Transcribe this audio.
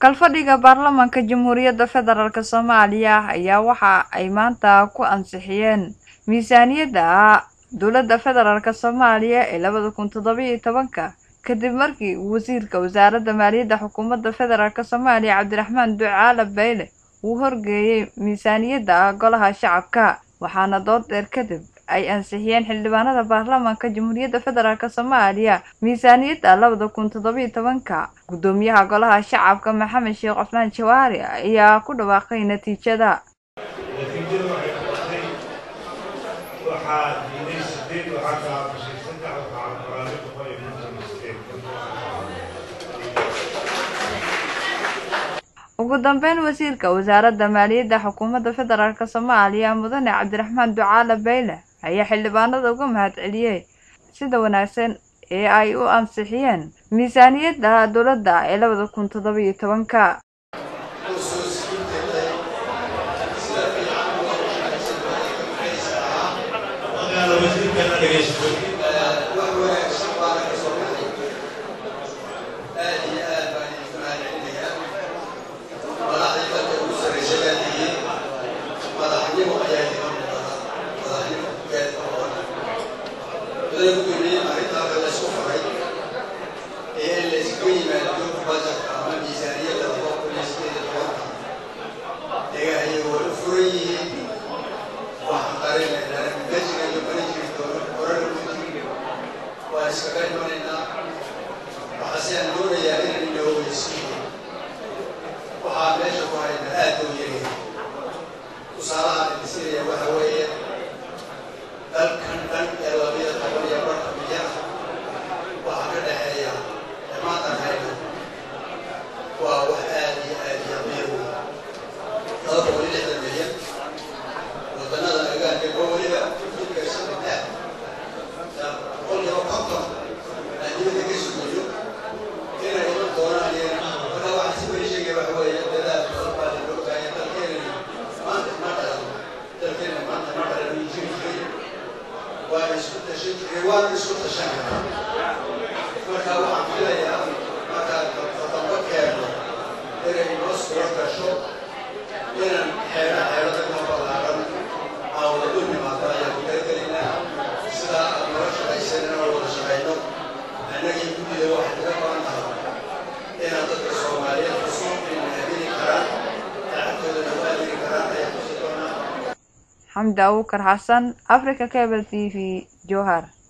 Kalfadhiga baarlamaanka Jamhuuriyadda Federaalk Soomaaliya ayaa waxa ay maanta ku ansixiyeen miisaaniyadda dowladda federaalk Soomaaliya ee labada kun toddoba iyo tobanka kadib markii wasiirka wasaaradda maaliyadda xukuumadda federaalk Soomaaliya Cabdiraxmaan Ducaale Beyle uu horgeeyay miisaaniyadda golaha shacabka waxaana dood dheer kadib ay ansixiyeen xildhibaanada baarlamaanka Jamhuuriyadda Federaalk Soomaaliya miisaaniyadda labada kun toddoba iyo tobanka gudoomiyaha golaha shacabka Maxamed Sheekh Cusmaan Jawaari ayaa ku dhawaaqay natiijada natiijadu waxay noqotay waxaa diiday sideed waxaa kala aqbashay saddex waxaa aqbalay boqol iyo konton iyo sideed ugu dambeyn wasiirka wasaaradda maaliyadda xukuumadda federaalk Soomaaliya mudane Cabdiraxmaan Ducaale Beyle ayaa xildhibaanada uga mahadceliyay sida wanaagsan ee ay u ansixiyeen miisaaniyadda dowladda ee labada kun toddoba iyo tobanka magaala wasiirkana dhegaysto waxaa meesha ku hayna aad u yaryahay tusaalaha idinsiinaya waxa weeye dalkan dhan ee labiyo toban iyo barka milyan waxaa ka dhexeeya dhammaantan hayna waa wax aad iyo aad iyo qiir weyn laba boqol iyo lixdan milyan wadannada agaanka oo weliba jidka saddex boqolkiiba konton aan dibadda ka sugayo inay iman doonaan iyana marka waxaan si weli sheegaya waxa weeye dadaal badan baa loo baahanya dalkeena maanta ma dhalan dalkeena maanta ma dhalan uu jiri jiray waana isku tashan jiray waana isku tashan karaa marka waxaan filayaa markaan toddoba keeno inay noo suuro gasho inaan xeero xeerada ka ballaaran aan wada u nimaado ayaan ku talagelaynaa sidaa aad noo shaqaysan inaan wada shaqayno annagii guddida waxay kaga baran tahay inaan dadka soomaaliyeed cusub inay aamini karaan lacagtoodana u aamini karaan ayaan kusi doonaa xamdi abuukar xasan africa cable t v jowhar